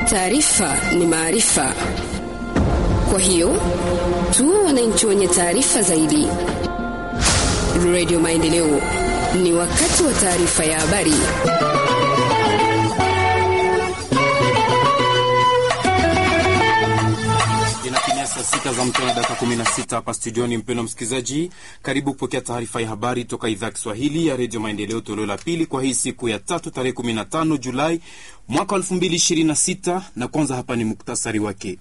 Taarifa ni maarifa, kwa hiyo tuwe wananchi wenye taarifa zaidi. Radio Maendeleo, ni wakati wa taarifa ya habari. Saa sita za mchana dakika 16 hapa studioni. Mpendwa msikilizaji, karibu kupokea taarifa ya habari toka idhaa Kiswahili ya redio Maendeleo, toleo la pili kwa hii siku ya tatu tarehe 15 Julai mwaka 2026, na kwanza hapa ni muktasari wake.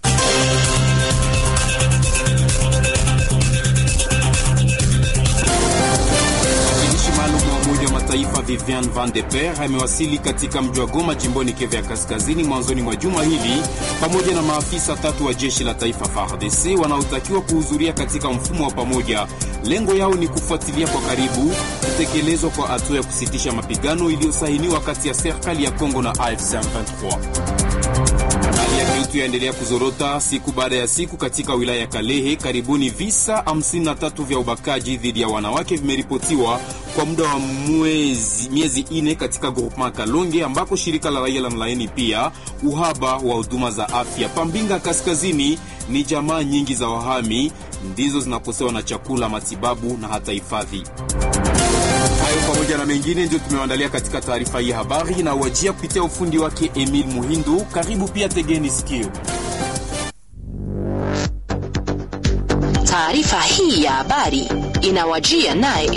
Mwakilishi maalum wa Umoja wa Mataifa Vivian Van de Per amewasili katika mji wa Goma jimboni Kivu ya Kaskazini mwanzoni mwa juma hili pamoja na maafisa tatu wa jeshi la taifa FARDC wanaotakiwa kuhudhuria katika mfumo wa pamoja. Lengo yao ni kufuatilia kwa karibu kutekelezwa kwa hatua ya kusitisha mapigano iliyosainiwa kati ya serikali ya Kongo na AFC M23. Hali ya kiutu yaendelea kuzorota siku baada ya siku katika wilaya ya Kalehe. Karibuni visa 53 vya ubakaji dhidi ya wanawake vimeripotiwa kwa muda wa mwezi, miezi ine katika groupement Kalonge, ambako shirika la raia la mlaini pia uhaba wa huduma za afya. Pambinga Kaskazini ni jamaa nyingi za wahami ndizo zinakosewa na chakula, matibabu na hata hifadhi. Hayo pamoja na mengine ndio tumewaandalia katika taarifa hii habari na uajia kupitia ufundi wake Emil Muhindu. Karibu pia, tegeni sikio. Taarifa hii ya habari inawajia naye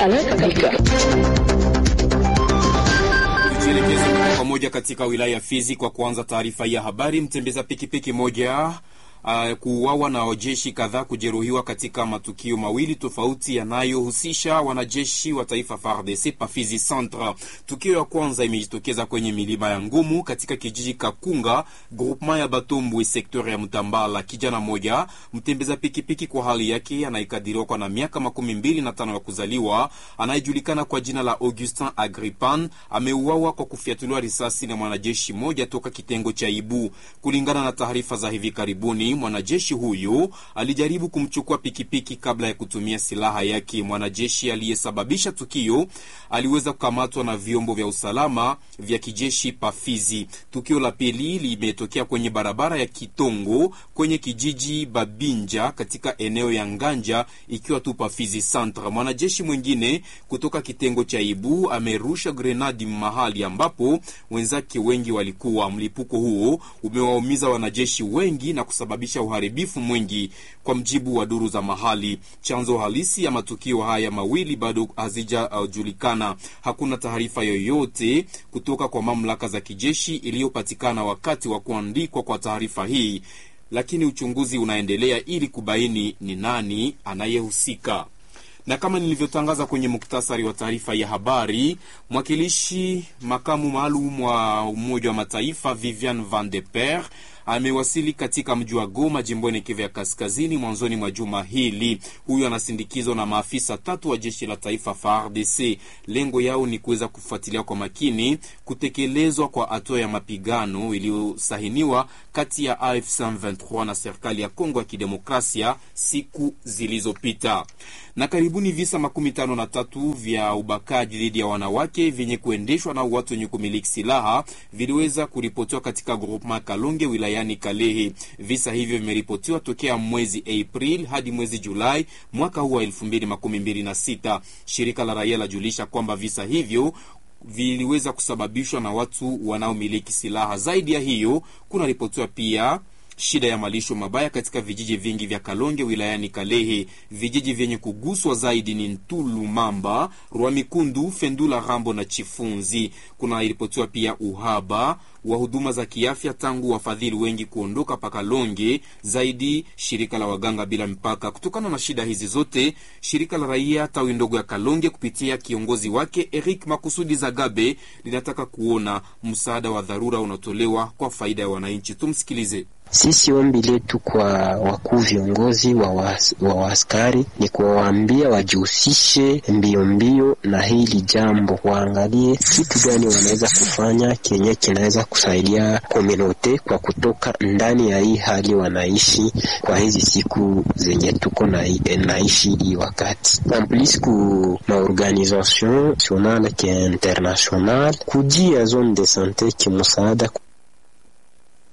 Tujielekeze moja kwa moja katika wilaya ya Fizi kwa kuanza taarifa hii ya habari. Mtembeza pikipiki moja Uh, kuuawa na wajeshi kadhaa kujeruhiwa katika matukio mawili tofauti yanayohusisha wanajeshi wa taifa FARDC Pafizi Centre. Tukio ya kwanza imejitokeza kwenye milima ya Ngumu katika kijiji Kakunga, groupement ya Batombwe, sekta ya Mtambala. Kijana moja mtembeza pikipiki kwa hali yake anayekadiriwa kwa na miaka makumi mbili na tano ya kuzaliwa, anayejulikana kwa jina la Augustin Agripan ameuawa kwa kufyatuliwa risasi na mwanajeshi moja toka kitengo cha Ibu, kulingana na taarifa za hivi karibuni mwanajeshi huyu alijaribu kumchukua pikipiki kabla ya kutumia silaha yake. Mwanajeshi aliyesababisha tukio aliweza kukamatwa na vyombo vya usalama vya kijeshi Pafizi. Tukio la pili limetokea kwenye barabara ya Kitongo kwenye kijiji Babinja katika eneo ya Nganja, ikiwa tu Pafizi Centre. Mwanajeshi mwingine kutoka kitengo cha Ibu amerusha grenadi mahali ambapo wenzake wengi walikuwa. Mlipuko huo umewaumiza wanajeshi wengi na kusababisha uharibifu mwingi, kwa mjibu wa duru za mahali. Chanzo halisi ya matukio haya mawili bado hazijajulikana. Uh, hakuna taarifa yoyote kutoka kwa mamlaka za kijeshi iliyopatikana wakati wa kuandikwa kwa taarifa hii, lakini uchunguzi unaendelea ili kubaini ni nani anayehusika na kama nilivyotangaza kwenye muktasari wa taarifa ya habari, mwakilishi makamu maalum wa Umoja wa Mataifa Vivian Van de Per amewasili katika mji wa Goma jimboni Kivu ya Kaskazini mwanzoni mwa juma hili. Huyu anasindikizwa na maafisa tatu wa jeshi la taifa FARDC. Lengo yao ni kuweza kufuatilia kwa makini kutekelezwa kwa hatua ya mapigano iliyosahiniwa kati ya AFC M23 na serikali ya Kongo ya Kidemokrasia siku zilizopita. Na karibuni visa makumi tano na tatu vya ubakaji dhidi ya wanawake vyenye kuendeshwa na watu wenye kumiliki silaha viliweza kuripotiwa katika groupement Kalonge wilayani Kalehe. Visa hivyo vimeripotiwa tokea mwezi April hadi mwezi Julai mwaka huu wa elfu mbili makumi mbili na sita. Shirika la raia lajulisha kwamba visa hivyo viliweza kusababishwa na watu wanaomiliki silaha. Zaidi ya hiyo, kuna ripotiwa pia shida ya malisho mabaya katika vijiji vingi vya Kalonge wilayani Kalehe. Vijiji vyenye kuguswa zaidi ni Ntulu, Mamba, Rwamikundu, Fendula, Rambo na Chifunzi. Kuna ripotiwa pia uhaba wa huduma za kiafya tangu wafadhili wengi kuondoka pa Kalonge, zaidi shirika la waganga bila mpaka. Kutokana na shida hizi zote, shirika la raia tawi ndogo ya Kalonge kupitia kiongozi wake Eric Makusudi Zagabe linataka kuona msaada wa dharura unatolewa kwa faida ya wananchi. Tumsikilize. Sisi ombi letu kwa wakuu viongozi wa waaskari ni kuwaambia wajihusishe mbio mbio na hili jambo, waangalie kitu gani wanaweza kufanya kenye kinaweza kusaidia komunote kwa kutoka ndani ya hii hali wanaishi kwa hizi siku zenye tuko na naishi hii wakati amplis ku maorganisation nationale ke international kujia zone de sante kimusaada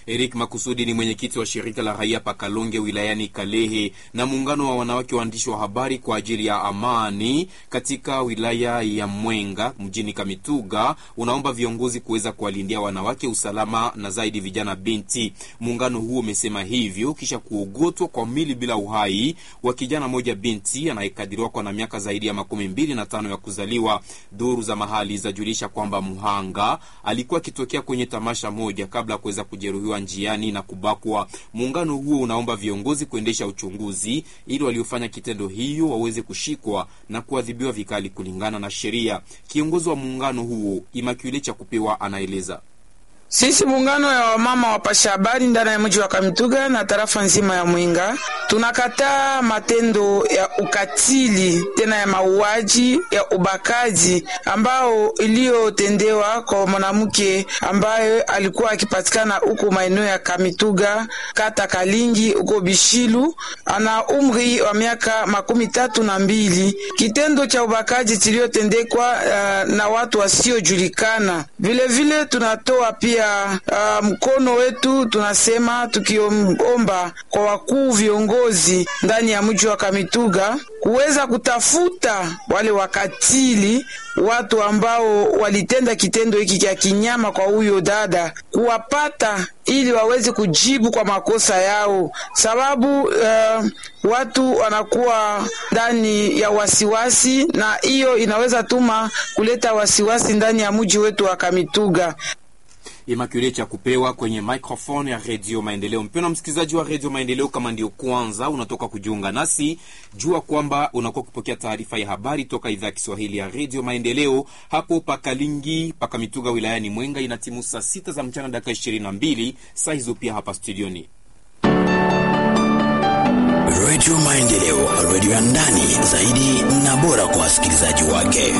Eric Makusudi ni mwenyekiti wa shirika la raia Pakalonge wilayani Kalehe na muungano wa wanawake waandishi wa habari kwa ajili ya amani katika wilaya ya Mwenga mjini Kamituga unaomba viongozi kuweza kuwalindia wanawake usalama na zaidi vijana binti. Muungano huo umesema hivyo kisha kuogotwa kwa mili bila uhai wa kijana moja binti anayekadiriwa kwa na miaka zaidi ya makumi mbili na tano ya kuzaliwa. Duru za mahali zajulisha kwamba mhanga alikuwa akitokea kwenye tamasha moja kabla ya kuweza kujeruhiwa njiani na kubakwa. Muungano huo unaomba viongozi kuendesha uchunguzi ili waliofanya kitendo hiyo waweze kushikwa na kuadhibiwa vikali kulingana na sheria. Kiongozi wa muungano huo Imakule cha kupewa anaeleza. Sisi muungano ya wamama wapasha habari ndani ya mji wa Kamituga na tarafa nzima ya Mwenga tunakataa matendo ya ukatili tena ya mauaji ya ubakaji ambao iliyotendewa kwa mwanamke ambaye alikuwa akipatikana huko maeneo ya Kamituga kata Kalingi huko Bishilu, ana umri wa miaka makumi tatu na mbili. Kitendo cha ubakaji kiliyotendekwa uh, na watu wasiojulikana. Vilevile tunatoa pia uh, mkono wetu, tunasema tukiomba kwa wakuu viongozi ndani ya mji wa Kamituga kuweza kutafuta wale wakatili, watu ambao walitenda kitendo hiki cha kinyama kwa huyo dada, kuwapata ili waweze kujibu kwa makosa yao, sababu uh, watu wanakuwa ndani ya wasiwasi, na hiyo inaweza tuma kuleta wasiwasi ndani ya mji wetu wa Kamituga. Imakule cha kupewa kwenye microphone ya Redio Maendeleo. Mpendwa msikilizaji wa Redio Maendeleo, kama ndio kwanza unatoka kujiunga nasi, jua kwamba unakuwa kupokea taarifa ya habari toka idhaa ya Kiswahili ya Redio Maendeleo hapo Pakalingi Pakamituga wilayani Mwenga. Ina timu saa sita za mchana dakika ishirini na mbili saa hizo pia hapa studioni Redio Maendeleo, redio ya ndani zaidi na bora kwa wasikilizaji wake.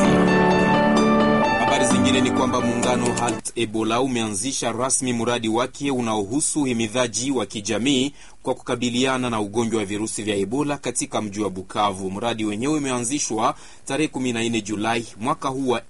Habari zingine ni kwamba muungano Halt Ebola umeanzisha rasmi mradi wake unaohusu uhimidhaji wa kijamii kwa kukabiliana na ugonjwa wa virusi vya Ebola katika mji wa Bukavu. Mradi wenyewe umeanzishwa tarehe 14 Julai mwaka huu wa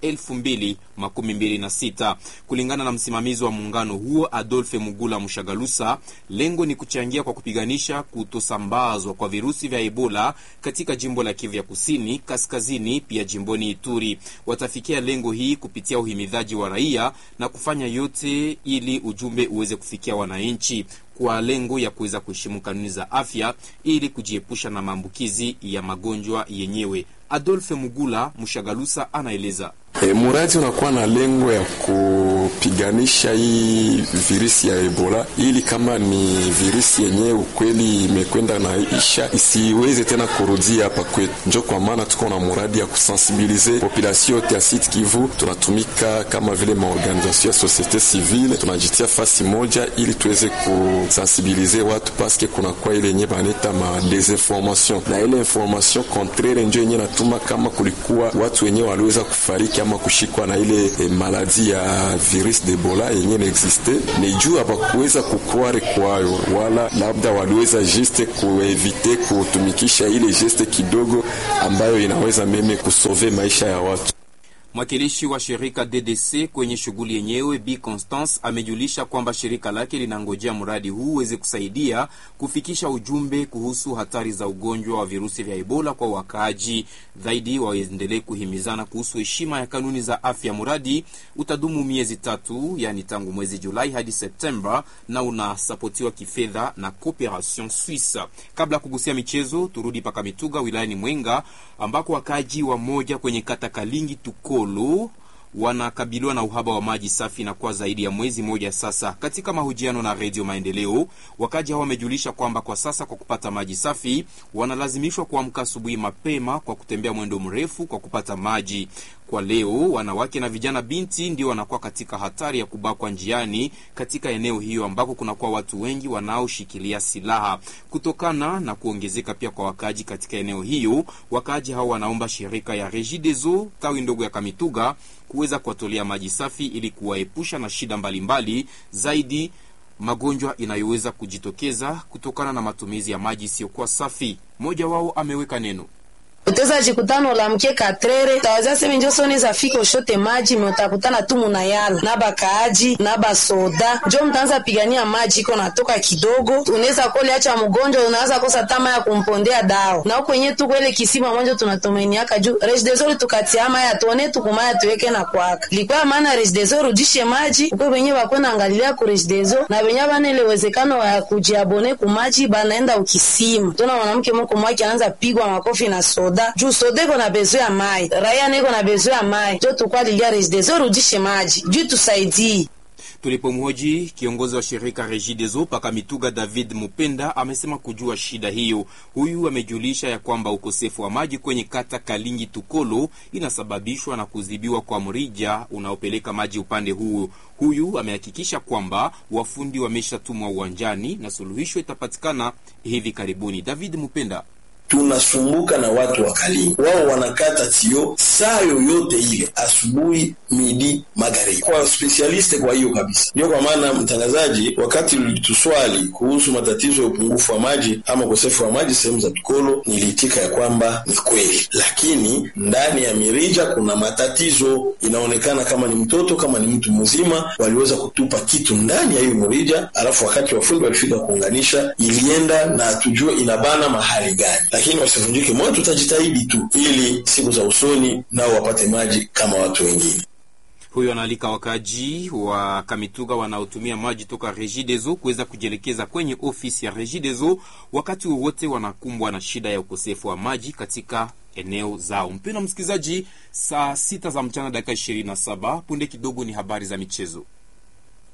2026. Kulingana na msimamizi wa muungano huo Adolphe Mugula Mushagalusa, lengo ni kuchangia kwa kupiganisha kutosambazwa kwa virusi vya Ebola katika jimbo la Kivu ya Kusini, Kaskazini, pia jimboni Ituri. Watafikia lengo hii kupitia uhimidhaji wa raia na kufanya yote ili ujumbe uweze kufikia wananchi kwa lengo ya kuweza kuheshimu kanuni za afya ili kujiepusha na maambukizi ya magonjwa yenyewe. Adolphe Mugula Mushagalusa anaeleza. E, muradi unakuwa na lengo ya kupiganisha hii virusi ya Ebola ili kama ni virusi yenyewe ukweli imekwenda na isha isiweze tena kurudia hapa kwetu. Njo kwa maana tuko na muradi ya kusensibilize population yote ya Sud Kivu. Tunatumika kama vile maorganization ya societe civile, tunajitia fasi moja ili tuweze kusensibilize watu paske kunakuwa ile yenye baneta ma desinformation na ile information contraire njo yenye natuma kama kulikuwa watu wenyewe waliweza kufariki ama kushikwa na ile eh, maladi ya virus de Ebola yenye naexiste, ni juu hapakuweza kukware kwayo, wala labda waliweza juste kuevite kutumikisha ile geste kidogo ambayo inaweza meme kusove maisha ya watu. Mwakilishi wa shirika DDC kwenye shughuli yenyewe B Constance amejulisha kwamba shirika lake linangojea mradi huu uweze kusaidia kufikisha ujumbe kuhusu hatari za ugonjwa wa virusi vya Ebola kwa wakaaji. Zaidi waendelee kuhimizana kuhusu heshima ya kanuni za afya. Mradi utadumu miezi tatu, yani tangu mwezi Julai hadi Septemba, na unasapotiwa kifedha na Cooperation Suisse. Kabla ya kugusia michezo, turudi paka Mituga wilayani Mwenga ambako wakaaji wa moja kwenye kata Kalingi tuko wanakabiliwa na uhaba wa maji safi na kwa zaidi ya mwezi mmoja sasa. Katika mahojiano na Redio Maendeleo, wakaji hao wamejulisha kwamba kwa sasa kwa kupata maji safi wanalazimishwa kuamka asubuhi mapema kwa kutembea mwendo mrefu kwa kupata maji. Kwa leo, wanawake na vijana binti ndio wanakuwa katika hatari ya kubakwa njiani katika eneo hiyo ambako kunakuwa watu wengi wanaoshikilia silaha. Kutokana na kuongezeka pia kwa wakaaji katika eneo hiyo, wakaaji hao wanaomba shirika ya Regideso tawi ndogo ya Kamituga kuweza kuwatolea maji safi ili kuwaepusha na shida mbalimbali mbali, zaidi magonjwa inayoweza kujitokeza kutokana na matumizi ya maji isiyokuwa safi. Mmoja wao ameweka neno utaweza jikutana ulamkie katrere utawazia seme njo soneza fika ushote maji me utakutana tu munayala na bakaaji na basoda njo mtaanza pigania maji iko natoka kidogo unaweza koliacha mgonjwa unaanza kosa tama ya kumpondea dawa na huko yenyewe tuko ile kisima mwanzo tunatumeniaka juu rejdezori tukatia maya tuone tukumaya tuweke na kwaka likuwa maana rejdezori ujishe maji uko wenye bakwena angalilia ku rejidezo na wenye bana ile uwezekano wa kujiabone kumaji banaenda ukisima tuna mwanamke moko mwaki anaanza pigwa makofi na soda juu soda iko na bezo ya mai raia niko na bezo ya mai jo tukwalilia rejidezo rudishe maji juu tusaidii Tulipomhoji kiongozi wa shirika Regideso paka Mituga, David Mupenda amesema kujua shida hiyo. Huyu amejulisha ya kwamba ukosefu wa maji kwenye kata Kalingi Tukolo inasababishwa na kuzibiwa kwa mrija unaopeleka maji upande huo. Huyu amehakikisha kwamba wafundi wameshatumwa uwanjani na suluhisho itapatikana hivi karibuni. David Mupenda tunasumbuka na watu wa Kalingi, wao wanakata tio saa yoyote ile, asubuhi, midi, magharibi, kwa spesialiste. Kwa hiyo kabisa, ndio kwa maana mtangazaji, wakati ulituswali kuhusu matatizo ya upungufu wa maji ama ukosefu wa maji sehemu za Tukolo, niliitika ya kwamba ni kweli, lakini ndani ya mirija kuna matatizo. Inaonekana kama ni mtoto kama ni mtu mzima, waliweza kutupa kitu ndani ya hiyo mirija, alafu wakati wafundi walifika kuunganisha, ilienda na tujue inabana mahali gani lakini wasivunjike moyo, tutajitahidi tu ili siku za usoni nao wapate maji kama watu wengine. Huyo anaalika wakaji wa Kamituga wanaotumia maji toka Regideso kuweza kujielekeza kwenye ofisi ya Regideso wakati wowote wanakumbwa na shida ya ukosefu wa maji katika eneo zao. Mpendwa msikilizaji, saa sita za mchana dakika 27 punde kidogo ni habari za michezo.